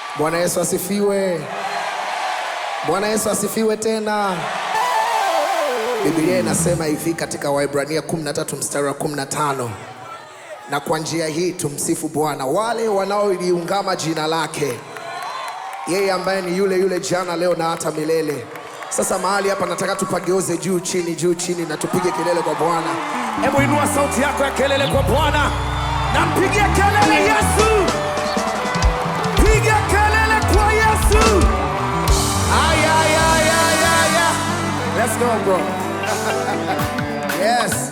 Bwana Yesu asifiwe. Bwana Yesu asifiwe tena. Biblia inasema hivi katika Waebrania 13 mstari wa 15, na kwa njia hii tumsifu Bwana wale wanaoliungama jina lake, yeye ambaye ni yule yule jana, leo na hata milele. Sasa mahali hapa nataka tupageuze juu chini, juu chini, na tupige kelele kwa Bwana. Hebu inua sauti yako ya kelele kwa Bwana na mpigie kelele Yesu, piga kelele kwa Yesu. Ay, ay, ay, ay, ay, ay. Let's go, bro. yes.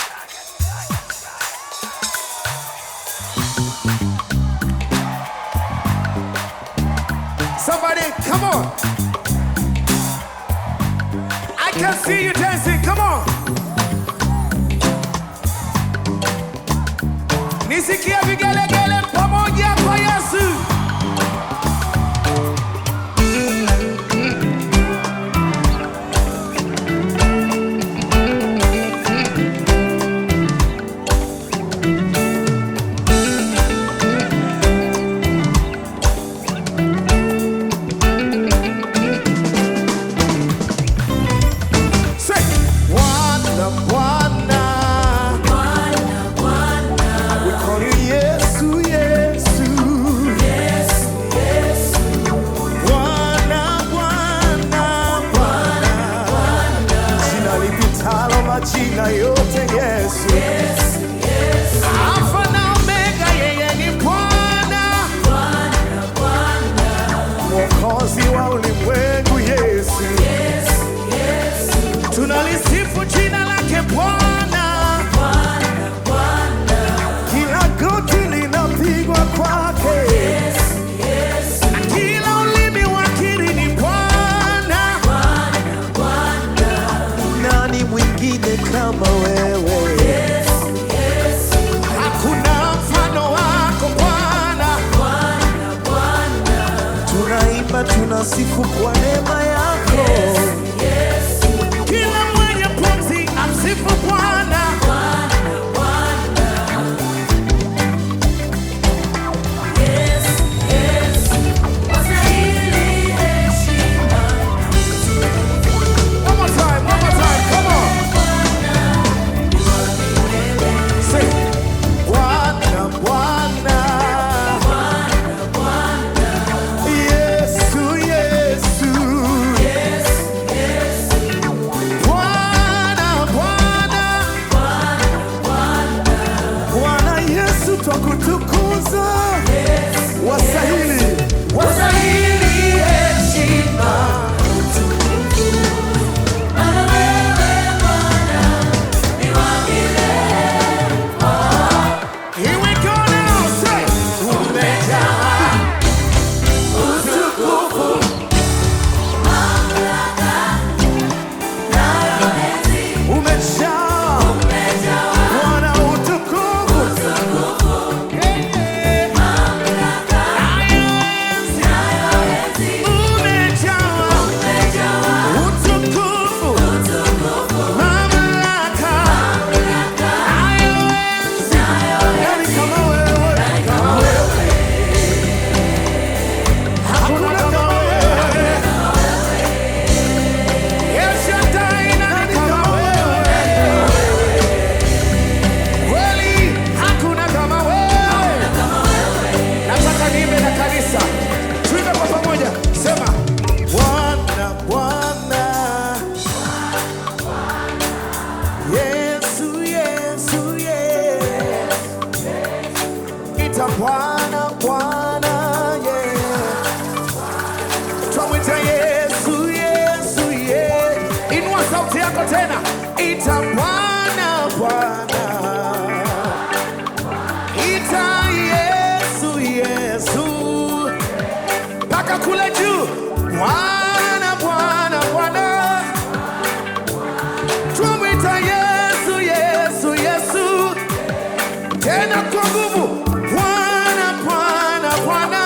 Somebody, come on. I can see you dancing. Come on. Nisikie vigelegele pamoja kwa Yesu. Say, Bwana, Bwana. We call you Yesu, Yesu. Bwana, Bwana, Bwana. Jina lipitalo majina yote Yesu. Alfa na Omega, yeye ni Bwana. Mwokozi wa ulimwengu Yesu. Tunalisifu jina lake Bwana. Kila goti linapigwa kwake. Na kila ulimi wakiri ni Bwana. Nani mwingine kama wewe? Hakuna mfano wako Bwana. Tunaimba, tunasifu kwa neema yako. Kila mwenye pumzi amsifu Bwana. One more time, one more time, come on. Say, Bwana, Bwana. Yesu, Yesu. Bwana, Bwana. Bwana Yesu twakutukuza, wastahili, wastahili heshima. Here we go now, say, umejaa Umejaa Bwana utukufu, nani kama wewe? Hakuna kama wewe. Nani kama wewe? Bwana, Bwana. Yesu, Yesu, Yesu. Ita Bwana, Bwana, yeah. Twamwita Yesu, Yesu, yeah. Inua sauti yako tena, Ita Bwana, Bwana. Ita Yesu, Yesu. mpaka kule juu. Bwana, Bwana, Bwana. Twamwita Yesu, Yesu, Yesu. Tena kwa nguvu. Bwana, Bwana, Bwana.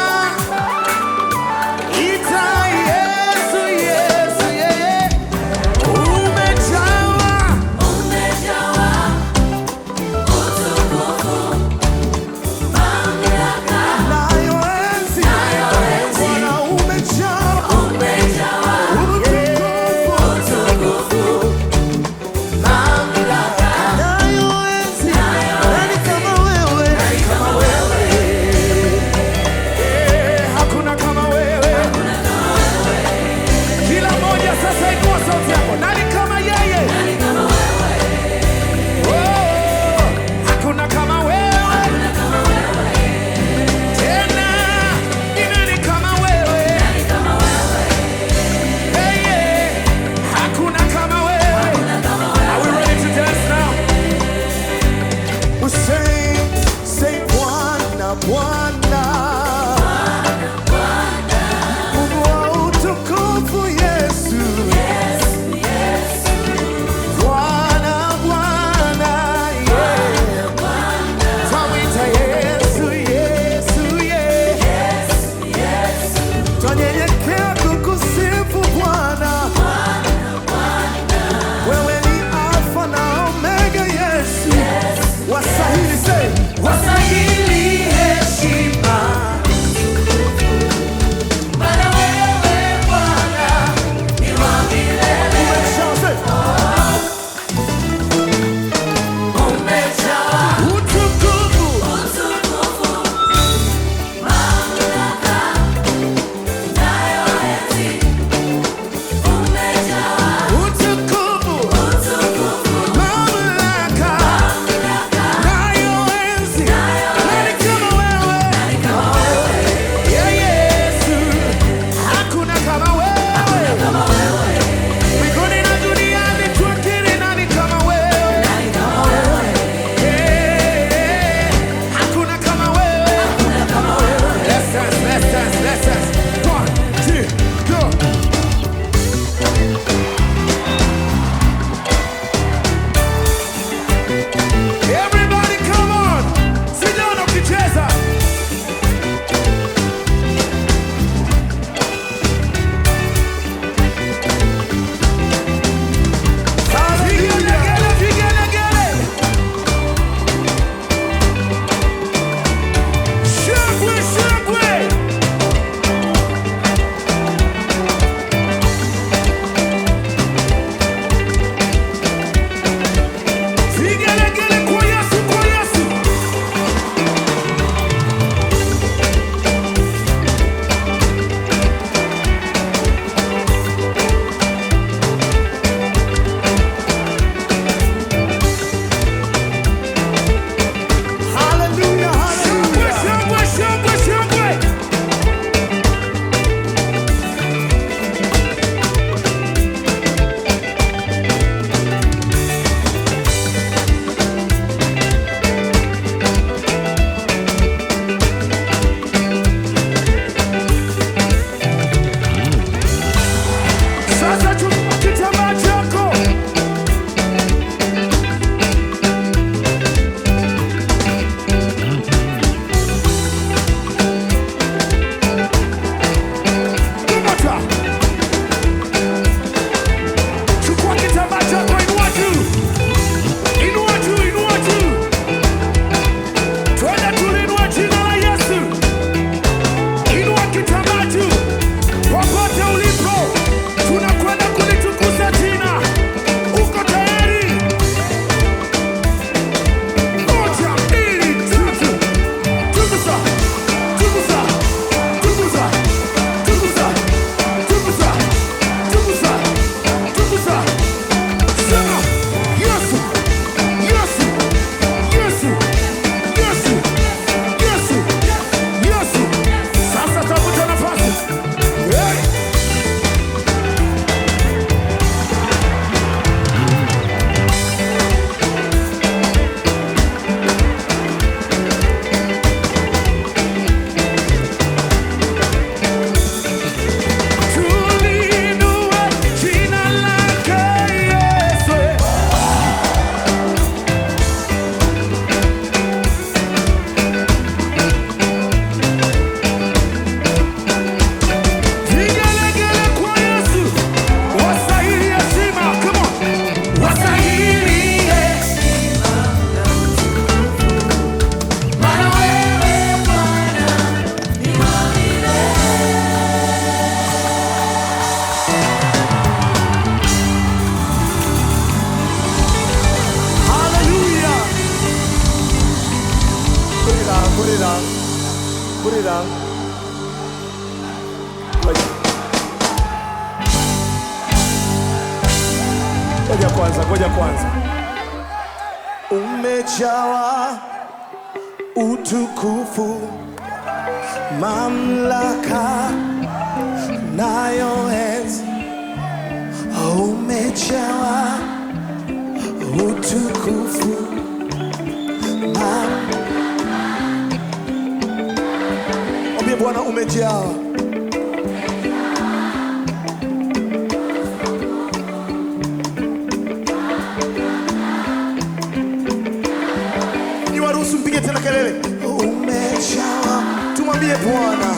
Ita Yesu, Yesu, yeye. Umejawa nayo enzi. Ngoja kwanza, ngoja kwanza. umejawa utukufu, mamlaka nayo enzi. Umejawa utukufu, mam- Mwambie Bwana umejawa ni waruhusu mpige tena kelele, umejawa. Tumwambie Bwana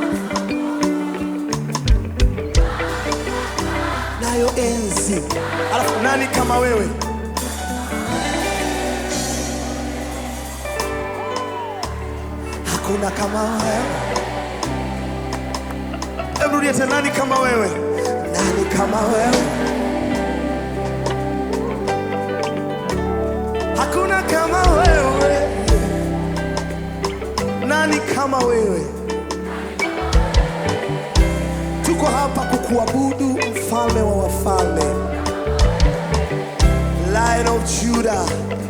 nayo enzi. Alafu nani kama wewe? Hakuna kama wewe. Hebu rudia tena, nani kama wewe? Nani kama wewe? Hakuna kama wewe. Nani kama wewe? Tuko hapa kukuabudu mfalme wa wafalme, Lion of Judah.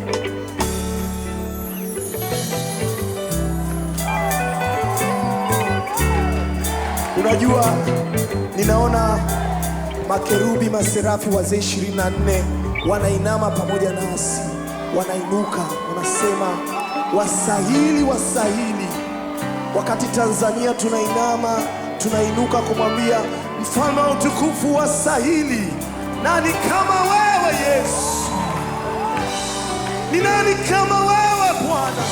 Unajua, ninaona makerubi, maserafi, wazee 24 wanainama pamoja nasi, wanainuka, wanasema wasahili, wasahili. Wakati Tanzania tunainama, tunainuka kumwambia mfalme wa utukufu wasahili. Nani kama wewe Yesu? Ni nani kama wewe Bwana,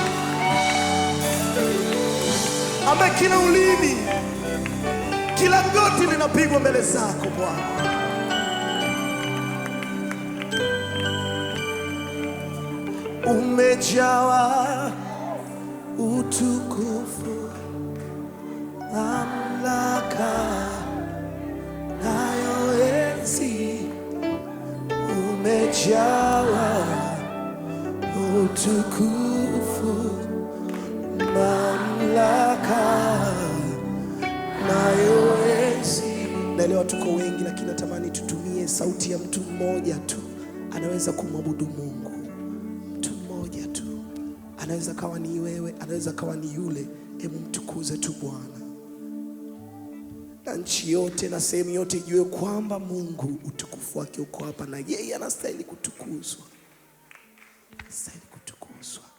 ambaye kila ulimi kila goti linapigwa mbele zako Bwana. Umejawa utukufu, mamlaka nayo enzi. Umejawa utukufu, mamlaka nayo enzi. Naelewa tuko wengi, lakini natamani tutumie sauti ya mtu mmoja tu, anaweza kumwabudu Mungu. Mtu mmoja tu, anaweza kawa ni wewe, anaweza kawa ni yule. Hebu mtukuze tu Bwana, na nchi yote na sehemu yote ijue kwamba Mungu utukufu wake uko hapa, na yeye anastahili kutukuzwa, anastahili kutukuzwa.